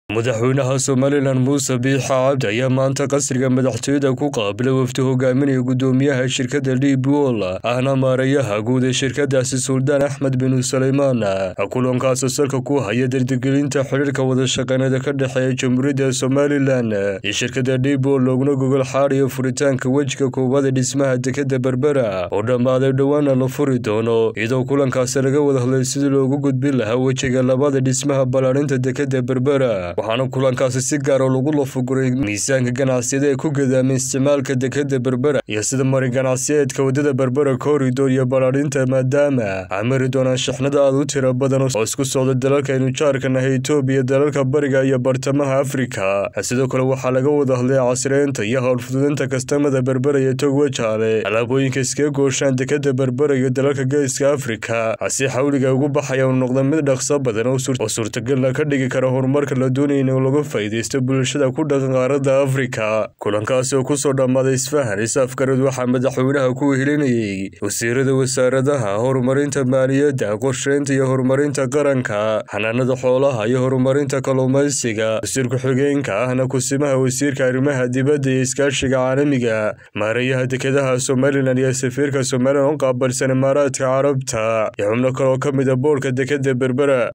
madaxweynaha somalilan muuse biixa cabdi ayaa maanta qasriga madaxtooyada ku qaabilay wafdi hogaaminaya gudoomiyaha shirkadda dhiib wol ahna maareeyaha guud ee shirkadaasi suldaan axmed binu saleymaan kulankaasoo salka ku haya dardigelinta xidhiirka wadashaqeynada ka dhexeeya jamhuuriyadda somalilan iyo shirkadda dhiib wol looguna gogol xaadiyo furitaanka wejiga koowaad ee dhismaha dekadda berbera oo dhammaaday dhowaana la furi doono iyadoo kulankaasi laga wada hadlay sidii loogu gudbin lahaa wejiga labaada dhismaha ballaarinta dekadda berbera waxaana kulankaasi si gaaro lagu lafuguray miisaanka ganacsiyada ee ku gadaamay isticmaalka dekadda berbera iyo sida mari ganacsiyeedka waddada berbera koridor iyo ballaarinta maadaama ay mari doonaan shixnada aad u tiro badan oo isku socda dalalka aynu jaarka nahay etoobiya dalalka bariga iyo bartamaha afrika sidoo kale waxaa laga wada hadlay casreynta iyo howlfududinta kastamada berbera iyo togwajaale alaabooyinka iskaga gooshaan dekadda berbera iyo dalalka geeska afrika si xawliga ugu baxaya uu noqda mid dhaqso badan oo suurtagalna ka dhigi kara horumarka la doonaya in laga faa'iidaysto bulshada ku dhaqan qaaradda afrika kulankaasi oo kusoo dhammaaday isfahan is-afgarad waxaa madaxweynaha ku wehelinayay wasiirada wasaaradaha horumarinta maaliyadda qorsheynta iyo horumarinta qaranka xanaanada xoolaha iyo horumarinta kalluumaysiga wasiir ku-xigeenka ahna kusimaha wasiirka arrimaha dibadda iyo iskaashiga caalamiga maareeyaha dekedaha somalilan iyo safiirka somalilan u qaabilsan imaaraadka carabta iyo xubno kale oo ka mid a boorka dekadda berbera